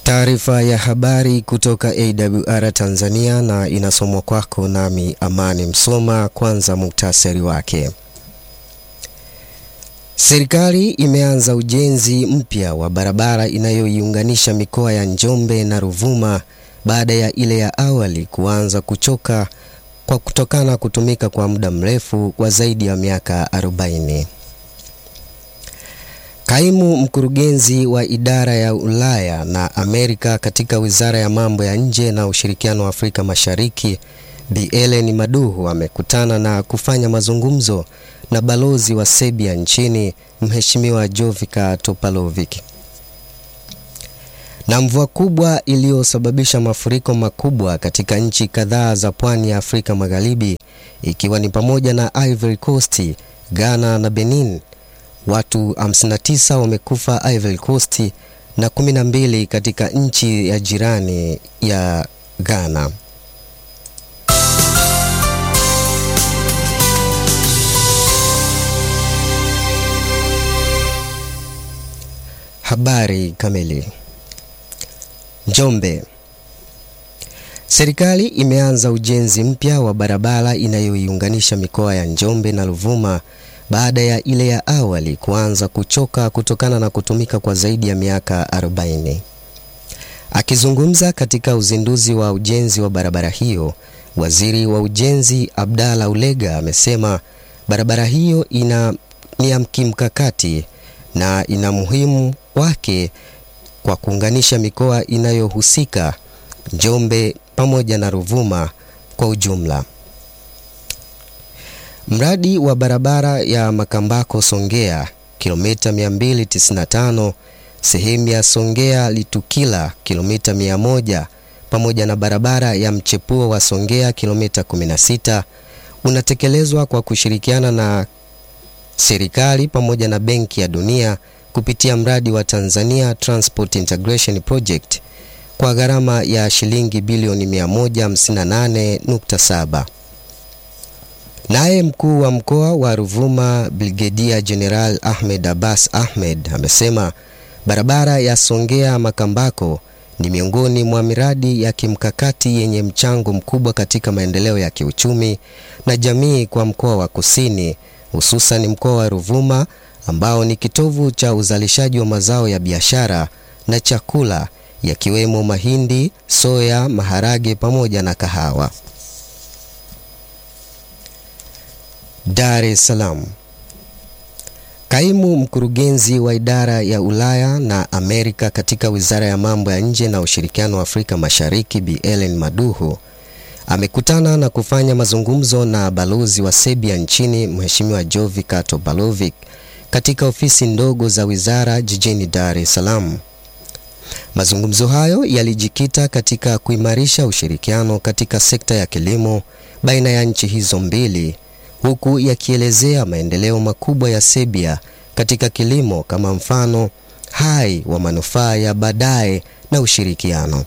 Taarifa ya habari kutoka AWR Tanzania na inasomwa kwako nami Amani Msoma. Kwanza muktasari wake. Serikali imeanza ujenzi mpya wa barabara inayoiunganisha mikoa ya Njombe na Ruvuma baada ya ile ya awali kuanza kuchoka kwa kutokana kutumika kwa muda mrefu wa zaidi ya miaka 40. Kaimu mkurugenzi wa idara ya Ulaya na Amerika katika Wizara ya Mambo ya Nje na Ushirikiano wa Afrika Mashariki, Bi Ellen Maduhu amekutana na kufanya mazungumzo na balozi wa Serbia nchini Mheshimiwa Jovica Topalovic. Na mvua kubwa iliyosababisha mafuriko makubwa katika nchi kadhaa za pwani ya Afrika Magharibi ikiwa ni pamoja na Ivory Coast, Ghana na Benin. Watu 59 wamekufa Ivory Coast na 12 katika nchi ya jirani ya Ghana. Habari kamili. Njombe. Serikali imeanza ujenzi mpya wa barabara inayoiunganisha mikoa ya Njombe na Ruvuma baada ya ile ya awali kuanza kuchoka kutokana na kutumika kwa zaidi ya miaka 40. Akizungumza katika uzinduzi wa ujenzi wa barabara hiyo, Waziri wa Ujenzi Abdalla Ulega amesema barabara hiyo ina ni ya kimkakati na ina muhimu wake kwa kuunganisha mikoa inayohusika Njombe pamoja na Ruvuma kwa ujumla. Mradi wa barabara ya Makambako Songea kilomita 295, sehemu ya Songea Litukila kilomita 100 pamoja na barabara ya mchepuo wa Songea kilomita 16 unatekelezwa kwa kushirikiana na serikali pamoja na Benki ya Dunia kupitia mradi wa Tanzania Transport Integration Project kwa gharama ya shilingi bilioni 158.7. Naye mkuu wa mkoa wa Ruvuma Brigedia General Ahmed Abbas Ahmed amesema barabara ya Songea Makambako ni miongoni mwa miradi ya kimkakati yenye mchango mkubwa katika maendeleo ya kiuchumi na jamii kwa mkoa wa Kusini, hususan mkoa wa Ruvuma ambao ni kitovu cha uzalishaji wa mazao ya biashara na chakula yakiwemo mahindi, soya, maharage pamoja na kahawa. Dar es Salaam. Kaimu mkurugenzi wa idara ya Ulaya na Amerika katika Wizara ya Mambo ya Nje na Ushirikiano wa Afrika Mashariki, Bi Ellen Maduhu amekutana na kufanya mazungumzo na balozi wa Serbia nchini Mheshimiwa Jovica Topalovic katika ofisi ndogo za wizara jijini Dar es Salaam. Mazungumzo hayo yalijikita katika kuimarisha ushirikiano katika sekta ya kilimo baina ya nchi hizo mbili huku yakielezea maendeleo makubwa ya Serbia katika kilimo kama mfano hai wa manufaa ya baadaye na ushirikiano.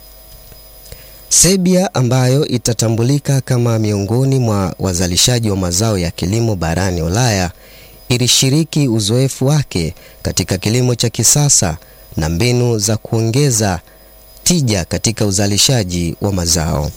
Serbia ambayo itatambulika kama miongoni mwa wazalishaji wa mazao ya kilimo barani Ulaya ilishiriki uzoefu wake katika kilimo cha kisasa na mbinu za kuongeza tija katika uzalishaji wa mazao.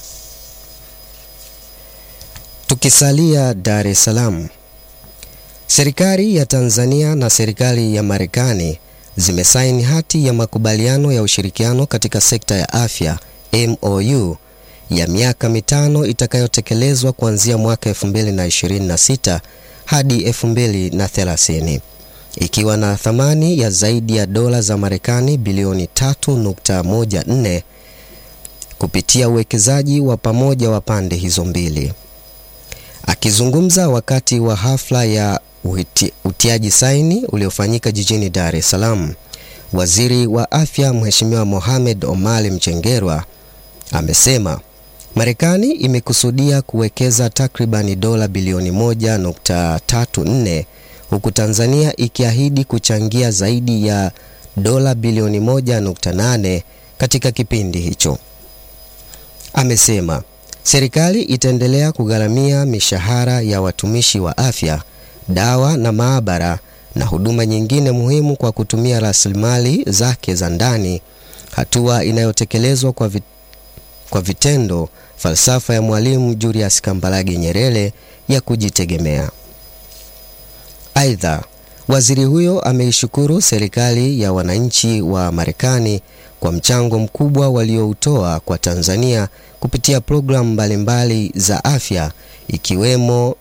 Tukisalia Dar es Salaam, serikali ya Tanzania na serikali ya Marekani zimesaini hati ya makubaliano ya ushirikiano katika sekta ya afya MOU ya miaka mitano itakayotekelezwa kuanzia mwaka 2026 hadi 2030 ikiwa na thamani ya zaidi ya dola za Marekani bilioni 3.14 kupitia uwekezaji wa pamoja wa pande hizo mbili. Akizungumza wakati wa hafla ya uti, utiaji saini uliofanyika jijini Dar es Salaam, Waziri wa Afya Mheshimiwa Mohamed Omar Mchengerwa amesema Marekani imekusudia kuwekeza takribani dola bilioni 1.34 huku Tanzania ikiahidi kuchangia zaidi ya dola bilioni 1.8 katika kipindi hicho. Amesema serikali itaendelea kugharamia mishahara ya watumishi wa afya, dawa na maabara na huduma nyingine muhimu kwa kutumia rasilimali zake za ndani hatua inayotekelezwa kwa, vit, kwa vitendo falsafa ya Mwalimu Julius Kambarage Nyerere ya kujitegemea. Aidha, waziri huyo ameishukuru serikali ya wananchi wa Marekani kwa mchango mkubwa walioutoa kwa Tanzania kupitia programu mbalimbali za afya ikiwemo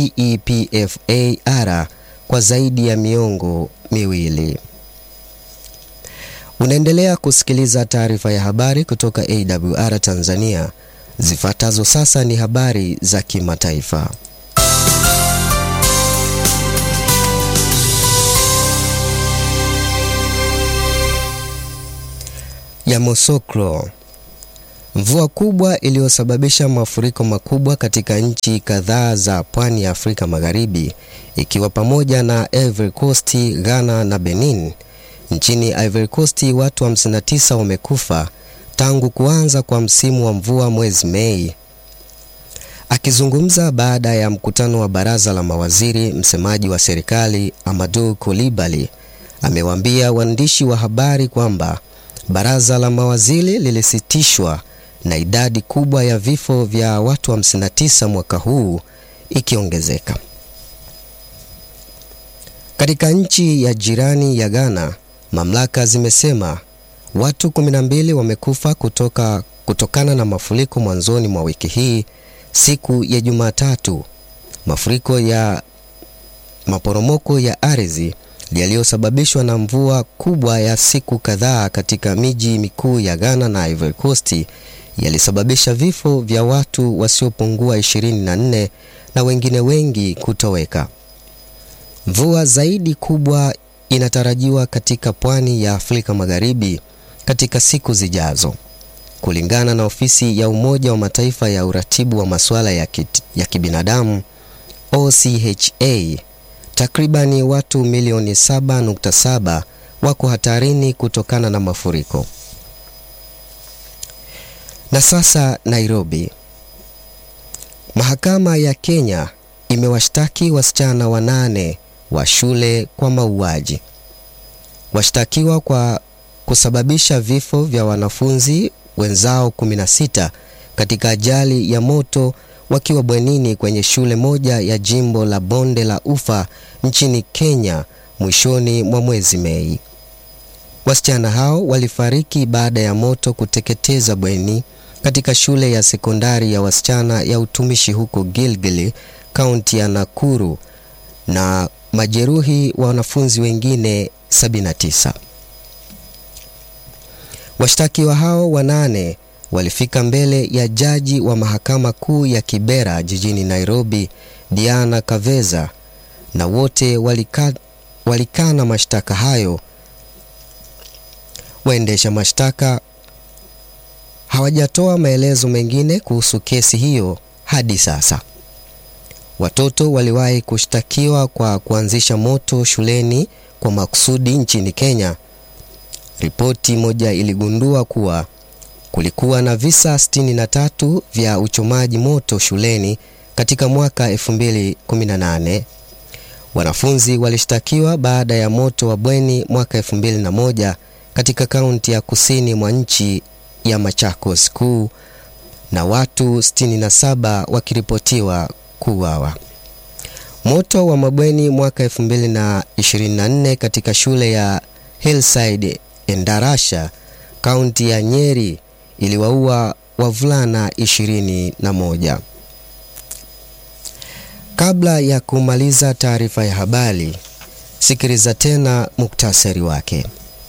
PEPFAR kwa zaidi ya miongo miwili. Unaendelea kusikiliza taarifa ya habari kutoka AWR Tanzania. Zifuatazo sasa ni habari za kimataifa. Yamoussoukro. Mvua kubwa iliyosababisha mafuriko makubwa katika nchi kadhaa za pwani ya Afrika Magharibi ikiwa pamoja na Ivory Coast, Ghana na Benin. Nchini Ivory Coast watu 59 wamekufa tangu kuanza kwa msimu wa mvua mwezi Mei. Akizungumza baada ya mkutano wa baraza la mawaziri, msemaji wa serikali Amadou Coulibaly amewaambia waandishi wa habari kwamba baraza la mawaziri lilisitishwa na idadi kubwa ya vifo vya watu 59 mwaka huu ikiongezeka. Katika nchi ya jirani ya Ghana, mamlaka zimesema watu 12 wamekufa kutoka, kutokana na mafuriko mwanzoni mwa wiki hii siku ya Jumatatu. Mafuriko ya maporomoko ya ardhi yaliyosababishwa na mvua kubwa ya siku kadhaa katika miji mikuu ya Ghana na Ivory Coast yalisababisha vifo vya watu wasiopungua 24 na wengine wengi kutoweka. Mvua zaidi kubwa inatarajiwa katika pwani ya Afrika Magharibi katika siku zijazo. Kulingana na ofisi ya Umoja wa Mataifa ya uratibu wa masuala ya, kit, ya kibinadamu OCHA, takribani watu milioni 7.7 wako hatarini kutokana na mafuriko. Na sasa Nairobi. Mahakama ya Kenya imewashtaki wasichana wanane wa shule kwa mauaji. Washtakiwa kwa kusababisha vifo vya wanafunzi wenzao 16 katika ajali ya moto wakiwa bwenini kwenye shule moja ya jimbo la Bonde la Ufa nchini Kenya mwishoni mwa mwezi Mei. Wasichana hao walifariki baada ya moto kuteketeza bweni katika shule ya sekondari ya wasichana ya utumishi huko Gilgili, kaunti ya Nakuru na majeruhi wa wanafunzi wengine 79. Washtakiwa hao wanane walifika mbele ya jaji wa mahakama kuu ya Kibera jijini Nairobi, Diana Kaveza, na wote walikana walika mashtaka hayo. Waendesha mashtaka hawajatoa maelezo mengine kuhusu kesi hiyo hadi sasa. Watoto waliwahi kushtakiwa kwa kuanzisha moto shuleni kwa makusudi nchini Kenya. Ripoti moja iligundua kuwa kulikuwa na visa 63 vya uchomaji moto shuleni katika mwaka 2018. Wanafunzi walishtakiwa baada ya moto wa bweni mwaka 2001 katika kaunti ya kusini mwa nchi ya Machakos Kuu na watu 67 wakiripotiwa kuuawa. Moto wa mabweni mwaka 2024 katika shule ya Hillside Endarasha, kaunti ya Nyeri iliwaua wavulana 21. Kabla ya kumaliza taarifa ya habari, sikiliza tena muktasari wake.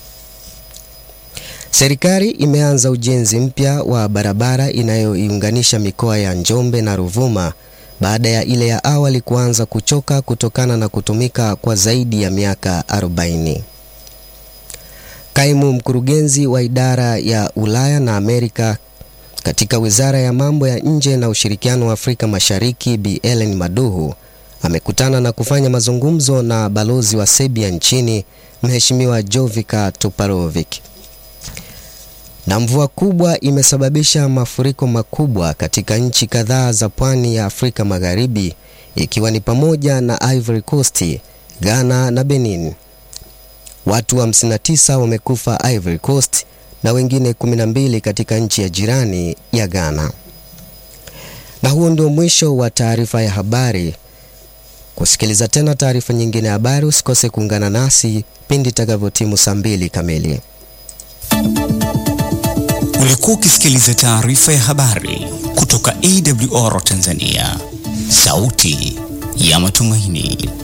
Serikali imeanza ujenzi mpya wa barabara inayoiunganisha mikoa ya Njombe na Ruvuma baada ya ile ya awali kuanza kuchoka kutokana na kutumika kwa zaidi ya miaka 40. Kaimu mkurugenzi wa idara ya Ulaya na Amerika katika Wizara ya Mambo ya Nje na Ushirikiano wa Afrika Mashariki, Bi Ellen Maduhu amekutana na kufanya mazungumzo na balozi wa Serbia nchini Mheshimiwa Jovica Toparovic. Na mvua kubwa imesababisha mafuriko makubwa katika nchi kadhaa za pwani ya Afrika Magharibi ikiwa ni pamoja na Ivory Coast, Ghana na Benin. Watu 59 wa wamekufa Ivory Coast na wengine 12 katika nchi ya jirani ya Ghana. Na huo ndio mwisho wa taarifa ya habari. Kusikiliza tena taarifa nyingine ya habari, usikose kuungana nasi pindi itakavyotimu saa mbili kamili. Ulikuwa ukisikiliza taarifa ya habari kutoka AWR Tanzania, sauti ya matumaini.